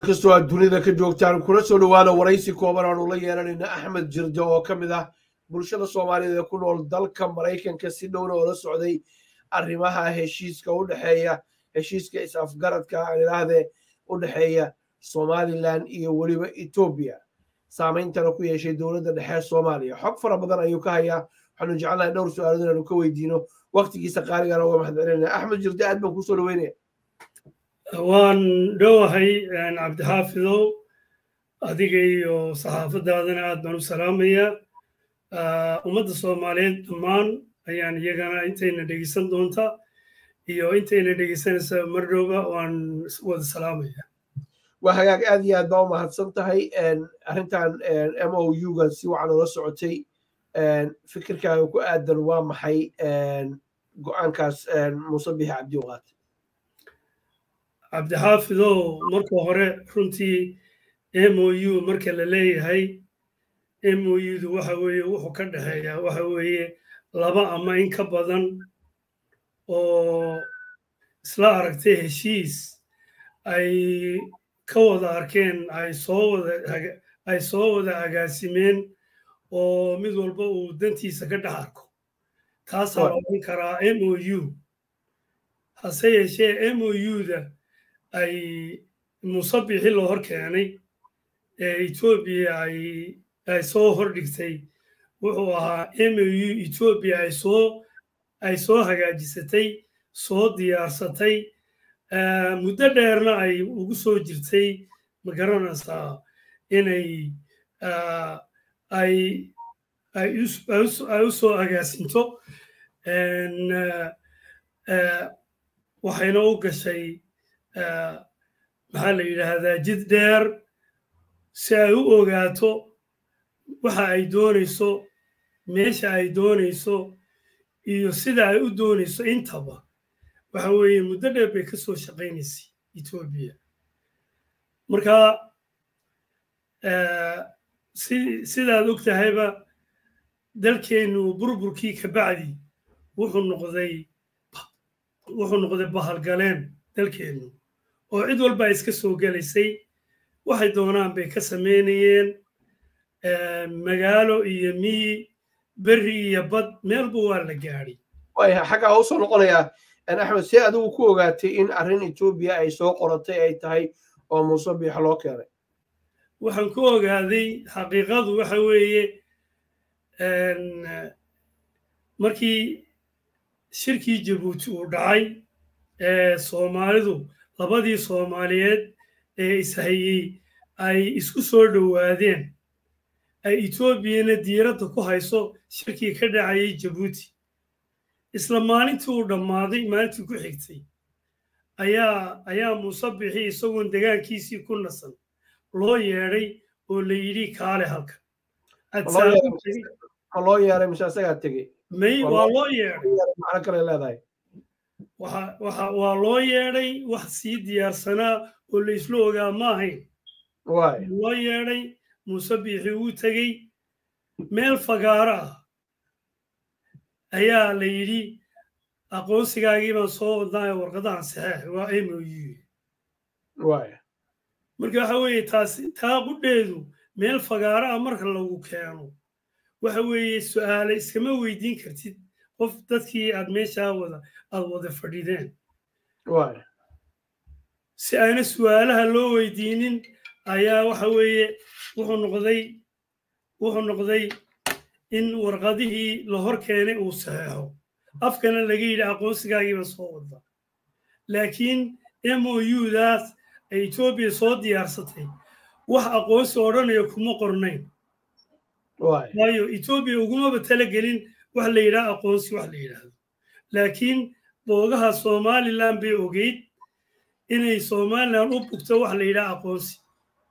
kastoo aad dunida ka joogtaan kula soo dhowaada waraysi kooban aanu la yeelanayna axmed jirde oo ka mid ah bulshada soomaaliyeed ee ku nool dalka maraykanka si dhowna oo la socday arrimaha heshiiska u dhexeeya heshiiska is-afgaradka aan idhaahdee u dhexeeya somalilan iyo weliba etoobiya saameyntana ku yeeshay dowladda dhexe soomaaliya xog fara badan ayuu ka hayaa waxaanu jecelnahay dhowr su-aalood inaanu ka weydiino waktigiisa qaaligana uga mahad celinaya axmed jirde aad baan kusoo dhaweynaya waan dhowahay cabdixaafidow adiga iyo saxaafadaadana aad baan u salaamayaa ummadda soomaaliyeed dhammaan ayaan iyagana intayna dhegeysan doonta iyo intayna dhegeysanaysa mardhowba waan wada salaamaya waa hagaag aad iyo aad baa u mahadsan tahay arrintan m o u-ga si wacan ula socotay fikirkaaga ku aadan waa maxay go-aankaas muuse bixi cabdi qaate cabdixaafidow marka hore runtii m o u marka la leeyahay m o u-du waxa weeye wuxuu ka dhexeeyaa waxa weeye laba ama in ka badan oo isla aragtay heshiis ay ka wada arkeen ay soo wada ay soo wada agaasimeen oo mid walba uu dantiisa ka dhex arko taasaa la odhan karaa m o u hase yeeshee m o u-da ay musabixi loo hor keenay ee etoobiya ay soo hordhigtay wuxuu ahaa m o u etoobiya ay soo ay soo hagaajisatay soo diyaarsatay muddo dheerna ay ugu soo jirtay ma garanaysaa inay ay ay u soo agaasinto waxayna u gashay maxaa la yidhaahdaa jid dheer si ay u ogaato waxa ay doonayso meesha ay doonayso iyo sida ay u doonayso intaba waxa weeye muddo dheer bay ka soo shaqaynaysay etoobiya marka sidaad og tahayba dalkeennu burburkii kabacdi wuxuu noqday wuxuu noqday bahalgaleen dalkeennu oo cid walba ay iska soo gelaysay waxay doonaan bay ka samaynayeen magaalo iyo miyi berri iyo bad meelba waa la gaadhay waya xaggaa u soo noqonayaa axmed see adigu ku ogaatay in arrin etoobiya ay soo qoratay ay tahay oo muuse biix loo keenay waxaan ku ogaaday xaqiiqadu waxa weeye markii shirkii jabuuti uu dhacay ee soomaalidu labadii soomaaliyeed ee ishayey ay isku soo dhowaadeen ay etoobiyana diiradda ku hayso shirkii ka dhacayay jabuuti isla maalintii uu dhammaaday maalintii ku xigtay ayaa ayaa muuse bixi isagoon degaankiisii ku nasan loo yeedhay oo la yidhi kaale halka ma loo yeeray mise asagaa tegey may waa loo yeedhay macno kale leedahay waa loo yeedhay wax sii diyaarsanaa oo la isla ogaa ma ahayn loo yeedhay muuse biixi uu tegey meel fagaaro ah ayaa la yidhi aqoonsigaagii baan soo wadnaayo warqadahan saxeex waa m o u marka waxa weeye taasi taa qudheedu meel fagaaro ah marka lagu keeno waxa weeye su'aale iskama weydiin kartid qof dadkii aad meeshaa wada aad wada fadhideen si ayna su'aalaha loo weydiinin ayaa waxa weeye wuxuu noqday wuxuu noqday in warqadihii la hor keenay uu saxeexo afkana laga yidhi aqoonsigaagiiba soo wada laakiin m o u-daas ay etoobiya soo diyaarsatay wax aqoonsi odhanayo kuma qornayn waayo etoobiya ugumaba talagelin wax la yidhaha aqoonsi wax la yidhaahdo laakiin boogaha somalilan bay ogeyd inay somalilan u bugto wax la yidhaha aqoonsi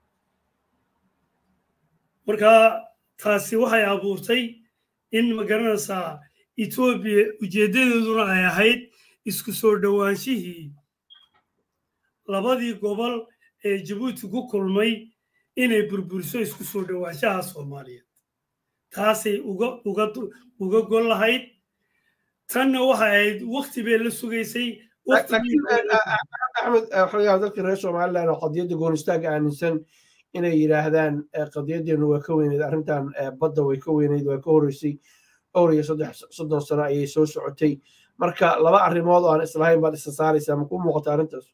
marka taasi waxay abuurtay in magaranaysaa etoobiya ujeeddadeeduna ay ahayd isku soo dhowaanshihii labadii gobol ee jabuuti ku kulmay inay burburiso isku soo dhowaanshaha soomaaliyeed taasay uga gol lahayd tanna waxay ahayd wakti bay la sugaysay axmed waxaa laga dadka reer somaliland oo qadiyadda goonistaaga aaminsan inay yidhaahdaan qadiyadeenu waa ka weyneyd arrintan badda way ka weyneyd waa ka horreysay dhowr iyo saddex soddon sano ayay soo socotay marka laba arrimood oo aan islahayn baad isa saaraysaa makuu muuqata arrintaas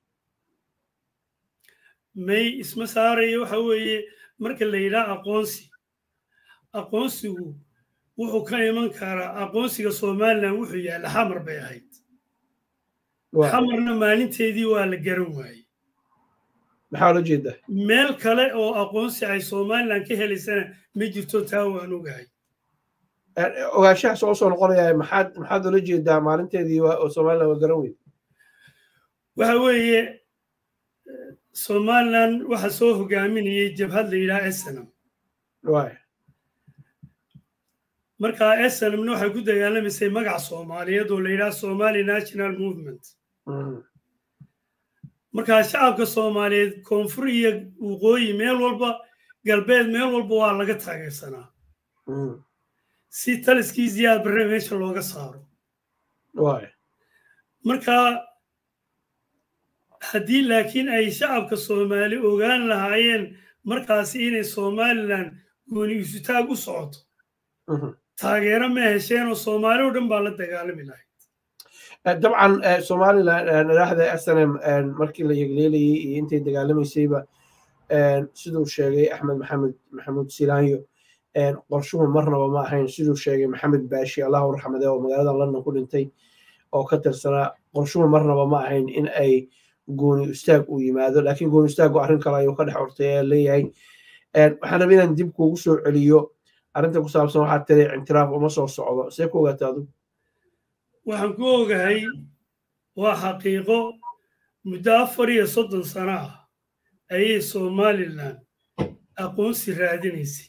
may isma saarayo waxa weeye marka la yidhaha aqoonsi aqoonsigu wuxuu ka iman karaa aqoonsiga somalilan wuxuu yaalla xamar bay ahayd xamarna maalinteedii waa la garan waayey maxaa la jeedaa meel kale oo aqoonsi ay somalilan ka helaysana ma jirto taa waan ogahay ogaanshaha soo soo noqonaya maxaad maxaad ula jeedaa maalinteedii oo somalilan waa garan weyd waxa weeye somalilan waxa soo hogaaminayay jabhad la yidhaha esenam markaa esenamna waxay ku dagaalamaysay magac soomaaliyeed oo la yidhaha somali national movement markaa shacabka soomaaliyeed koonfur iyo waqooyi meel walba galbeed meel walba waa laga taageersanaa si taliskii ziyaad barre meesha looga saaro markaa haddii laakiin ay shacabka soomaali ogaan lahaayeen markaasi inay somalilan gooni isutaag u socoto taageero ma hesheen oo soomaali o dhan baa la dagaalami lahayd dabcan somalilan madaxda snm markii la yegleelayay iyo intay dagaalamaysayba siduu sheegay axmed maxamed maxamuud silaanyo qorshuhu marnaba ma ahayn siduu sheegay maxamed baashi allahu raxmade oo magaalada london ku dhintay oo ka tirsanaa qorshuhu marnaba ma ahayn in ay gooni istaag uu yimaado laakiin gooni istaagu arrin kale ayuu ka dhex ortay ee leeyahay waxaan raba inaan dib kuugu soo celiyo arrinta ku saabsan waxaad tiri intiraaf uma soo socdo see ku ogaata adu waxaan ku ogahay waa xaqiiqo muddo afar iyo soddon sano ah ayay somalilan aqoonsi raadinaysay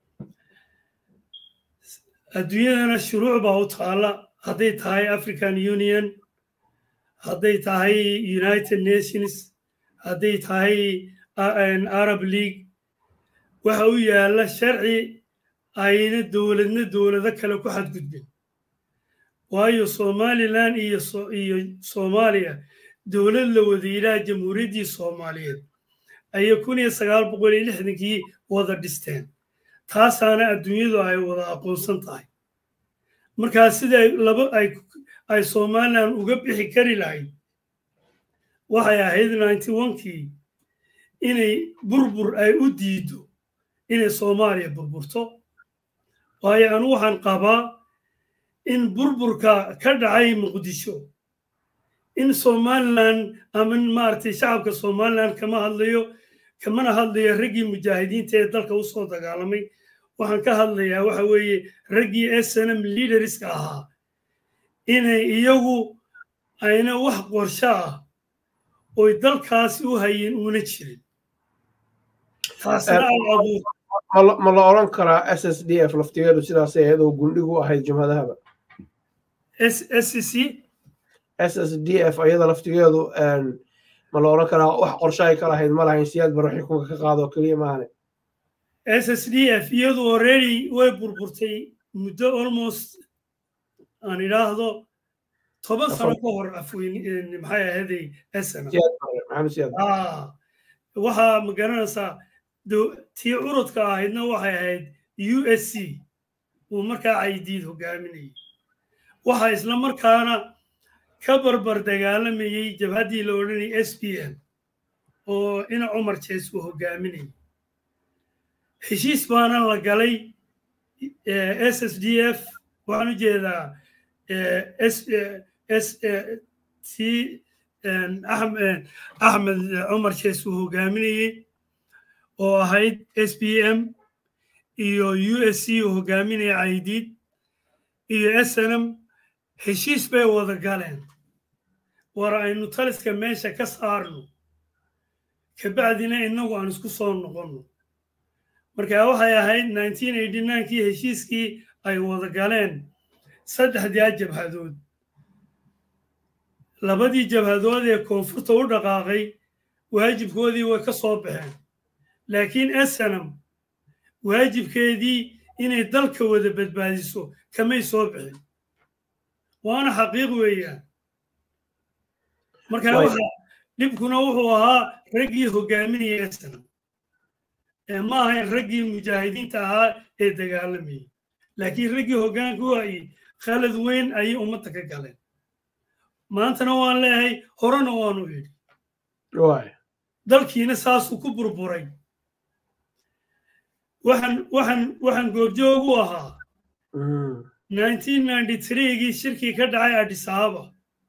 adduunyadana shuruuc baa u taalla hadday tahay african union hadday tahay united nations hadday tahay arab league waxa u yaalla sharci ayna dowladna dowlado kale ku xadgudbin waayo somalilan iyo soomaaliya dowlad la wada yidhaha jamhuuriyaddii soomaaliyeed ayay kun iyo sagaal boqol iyo lixdankii wada dhisteen taasaana adduunyadu ay wada aqoonsan tahay markaa sida laba ay somalilan uga bixi kari lahayd waxay ahayd ninety onkii inay burbur ay u diido inay soomaaliya burburto waayo anu waxaan qabaa in burburka ka dhacay muqdisho in somalilan ama maaragtay shacabka somalilan kama hadlayo kamana hadlayo raggii mujaahidiinta ee dalka u soo dagaalamay waxaan ka hadlayaa waxa weeye raggii snm leaderska ahaa inay iyagu ayna wax qorsho ah oy dalkaasi u hayeen uuna jirin taasna ay abuur ma la oran karaa s s d f laftigeedu sidaasay ahayd oo gundhigu ahayd jumhadahaba scc s s d f ayada laftigeedu ma la oran karaa wax qorsho ay ka lahayd ma lahayn siyaad barre xukunka ka qaado keliya maahane s s d f iyadu already way burburtay muddo almost aan idhaahdo toban sano ka hor afweyn maxay ahaday snm waxaa ma garanaysaa tii curudka ahaydna waxay ahayd u s c uu markaa caydiid hogaaminayay waxaa isla markaana ka barbar dagaalamayey jabhaddii la odhanayay s p m oo ina cumar jees uu hogaaminayay heshiis baana la galay s s d f waxaan u jeedaa t axmed cumar jees uu hogaaminayey oo ahayd s p m iyo u s c uu hogaaminaya caydiid iyo snm heshiis bay wada galeen war aynu taliska meesha ka saarno kabacdina innagu aan isku soo noqonno marka waxay ahayd nineteen eighty ninekii heshiiskii ay wada galeen saddexdaa jabhadood labadii jabhadood ee koonfurta u dhaqaaqay waajibkoodii way ka soo baxeen laakiin snm waajibkeedii inay dalka wada badbaadiso kamay soo bixin waana xaqiiq weeyaan marka waxa dhibkuna wuxuu ahaa raggii hogaaminaya sana ee ma ahayn raggii mujaahidiinta ahaa ee dagaalamayay laakiin raggii hoggaanka u hayay khalad weyn ayay ummadda ka galeen maantana waan leeyahay horena waanu yidhi dalkiina saasuu ku burburay waxaan waxaan waxaan goobjoog u ahaa gii shirkii ka dhacay adhisaaba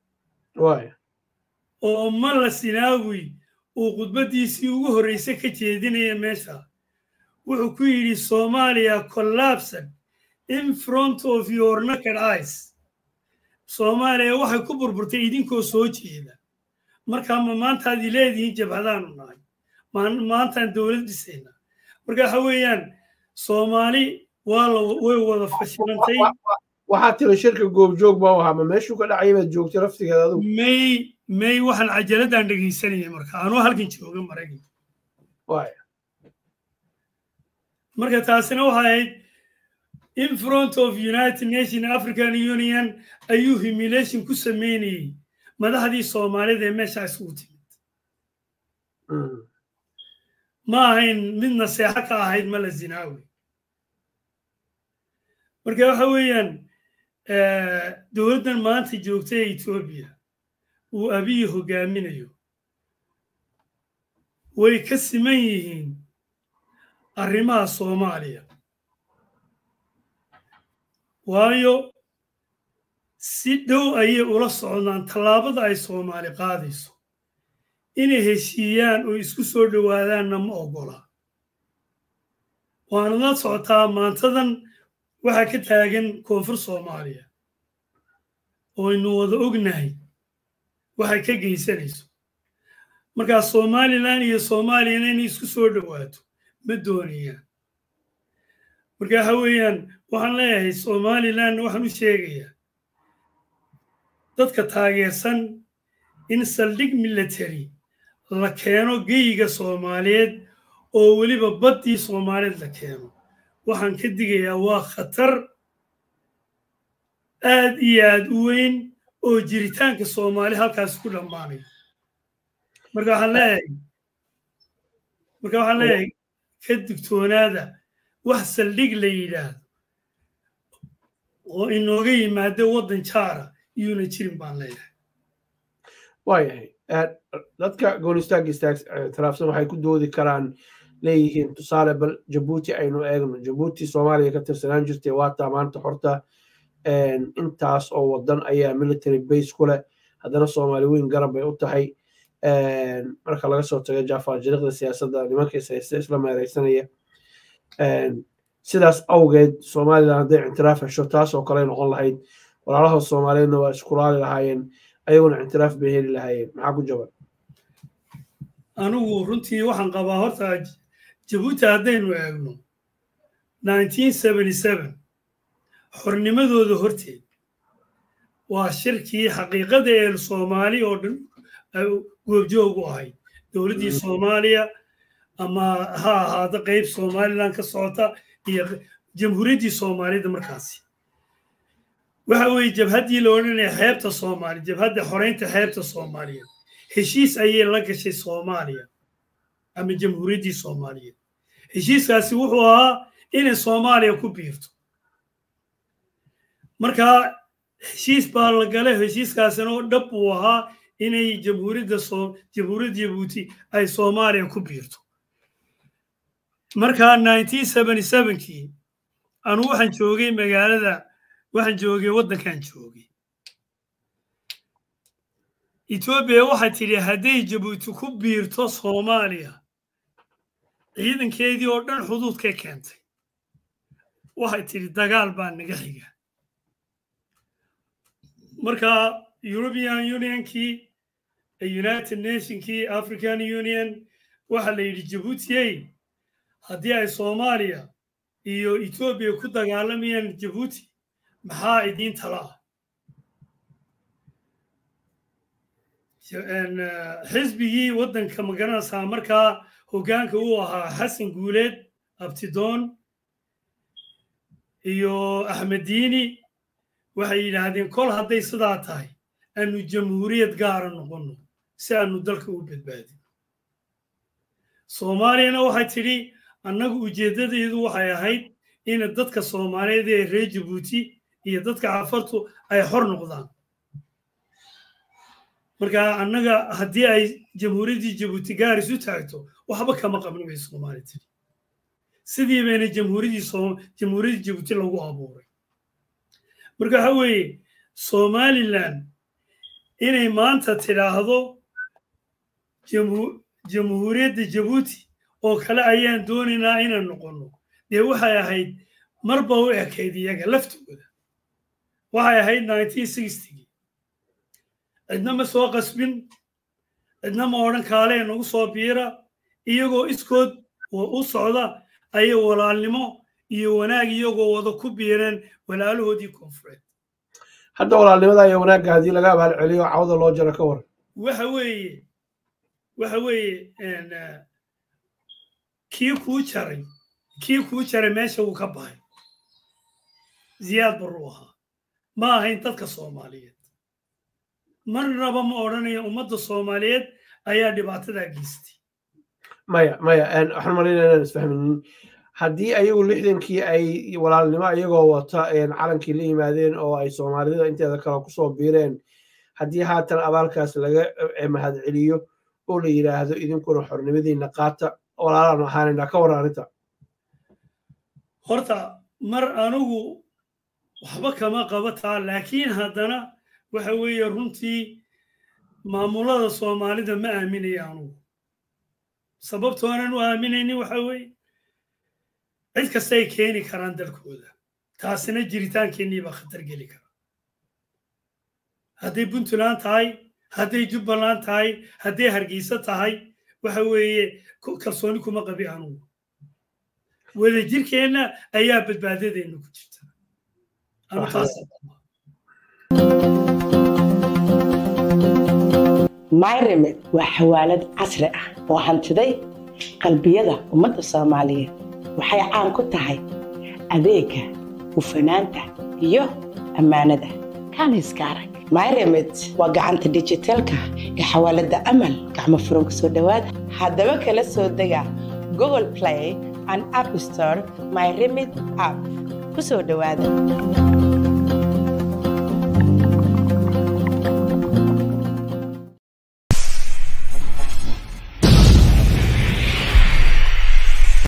oo malla sinaawi uu khudbaddiisii ugu horreysay ka jeedinaya meesha wuxuu ku yidhi soomaaliya collapsed in front of your naked eyes soomaaliya waxay ku burburtay idinkoo soo jeeda markaa ma maantaad ileedihiin jabhadaanu nahay maantaan dowlad dhisayna marka waxa weeyaan soomaali waa la way wada fashilantay waxaa tiri shirka goobjoog baa ahaa ma meeshuu ka dhacay baad joogtay laftigeeda adigu may may waxaan cajaladaan dhegaysanayay marka anuu halkan jooga maraykan marka taasina waxay ahayd in front of united nation african union ayuu humilation ku sameynayey madaxdii soomaalida ee meesha isugu timid ma ahayn mid naseexo ka ahayd mala zinaawi marka waxa weeyaan dowladdan maanta joogta ee etoobiya uu abiyi hogaaminayo way ka siman yihiin arrimaha soomaaliya waayo si dhow ayay ula socdaan tallaabada ay soomaali qaadayso inay heshiiyaan oo isku soo dhowaadaanna ma oggola waana la socotaa maantadan waxaa ka taagan koonfur soomaaliya oo aynu wada ognahay waxay ka geysanayso markaa somalilan iyo soomaaliyana inay isku soo dhowaato ma doonayaan marka waxa weeyaan waxaan leeyahay somalilan waxaan u sheegayaa dadka taageersan in saldhig military la keeno geyiga soomaaliyeed oo weliba baddii soomaaliyeed la keeno waxaan ka digayaa waa khatar aad iyo aad u weyn oo jiritaanka soomaali halkaas ku dhammaanay marka waxaan leeyahay marka waxaan leeyahay ka digtoonaada wax saldhig la yidhaahdo oo inooga yimaado waddan jaara iyuuna jirin baan leeyahay waayahay dadka goonistaag istaagtiraafsan waxay ku doodi karaan leeyihiin tusaale bal jabuuti aynu eegno jabuuti soomaaliya ka tirsanaan jirtay waataa maanta horta intaas oo wadan ayaa military base ku leh haddana soomaali weyn garab bay u tahay marka laga soo tago jaafaar jiriqda siyaasadda nimankiis haysta isla meereysanaya sidaas awgeed somalilan hadday ictiraaf hesho taas oo kale noqon lahayd walaalaha soomaaliyeedna waa iskulaali lahaayeen ayaguna ictiraaf bay heli lahaayeen maxaa ku jaban anigu runtii waxaan qabaa horta jabuuti haddaynu eegno xornimadooda horteed waa shirkii xaqiiqada ee soomaali oo dhan goobjoog u ahayd dowladdii soomaaliya ama ha ahaado qayb somalilan ka socota iyo jamhuuriyaddii soomaaliyada markaasi waxa weeye jabhaddii la odhanaya xeebta soomaaliya jabhadda xoreynta xeebta soomaaliya heshiis ayay la gashay soomaaliya ama jamhuuriyaddii soomaaliyeed heshiiskaasi wuxuu ahaa inay soomaaliya ku biirto marka heshiis baa la galay heshiiskaasina oo dhab uu ahaa inay jamhuuriyadda jamhuuriyadda jabuuti ay soomaaliya ku biirto marka kii anu waxaan joogay magaalada waxaan joogay waddankan joogay etoobiya waxay tidhi hadday jabuuti ku biirto soomaaliya ciidankeedii oo dhan xuduudkay keentay waxay tidhi dagaal baa naga xiga marka european unionkii united nationkii african union waxaa la yidhi jabuutiyey haddii ay soomaaliya iyo etoobiya ku dagaalamayaan jabuuti maxaa idiin tala ah xisbigii waddanka magaranaysaa markaa hoggaanka uu ahaa xasan guuleed abtidoon iyo axmediini waxay yidhaahdeen kol hadday sidaa tahay aanu jamhuuriyad gaara noqonno si aanu dalka u badbaadin soomaaliyana waxay tidhi annagu ujeeddadeedu waxay ahayd in dadka soomaaliyeed ee reer jabuuti iyo dadka cafartu ay xor noqdaan marka annaga haddii ay jamhuuriyaddii jabuuti gaaris u taagto waxba kama qabno bay soomaali tiri sidii bayna jamhuuriyaddii jamhuuriyaddii jabuuti lagu abuuray marka waxa weeye somalilan inay maanta tidhaahdo jamhuuriyadda jabuuti oo kale ayaan doonaynaa inaan noqonno dee waxay ahayd marba u ekayd iyaga laftooda waxay ahayd nineteen sixtygii cidna ma soo qasbin cidna ma odhan kaalee nagu soo biira iyagoo iskood u socda ayay walaalnimo iyo wanaag iyagoo wada ku biireen walaalahoodii koonfureed hadda walaalnimada iyo wanaagga haddii laga abaal celiyo cawda loo jaro ka waran waxa weeye waxa weeye kii kuu jaray kii kuu jaray meesha uu ka baxay ziyaad baruu ahaa ma ahayn dadka soomaaliyeed marnaba ma odhanayo ummadda soomaaliyeed ayaa dhibaatadaa geystay maya maya waxaan malaynaya inaan isfahminin haddii ayagu lixdankii ay walaalnimo iyagoo wata calankii la yimaadeen oo ay soomaalida inteeda kale kusoo biireen haddii haatan abaalkaas laga mahad celiyo oo la yidhaahdo idinkuna xornimadiina qaata walaalaan ahaanayna ka waran arrinta horta mar anigu waxba kama qabataa laakiin haddana waxa weeye runtii maamulada soomaalida ma aaminaya anugu sababtoonan u aaminaynin waxa weeye cid kasta ay keeni karaan dalkooda taasina jiritaankeenii baa khatar geli kara hadday puntland tahay hadday jubbaland tahay hadday hargeysa tahay waxa weeye kalsooni kuma qabi anugu wada jirkeenna ayaa badbaadadeenna ku jirta myremed waa xawaalad casri ah oo hantiday qalbiyada ummadda soomaaliyeed waxay caan ku tahay adeega hufanaanta iyo ammaanada kaaniska arag myremed waa gacanta dijitaalka ee xawaaladda amal gacmo furan ku soo dhowaada haddaba kala soo dega google play and app store myremed app ku soo dhowaada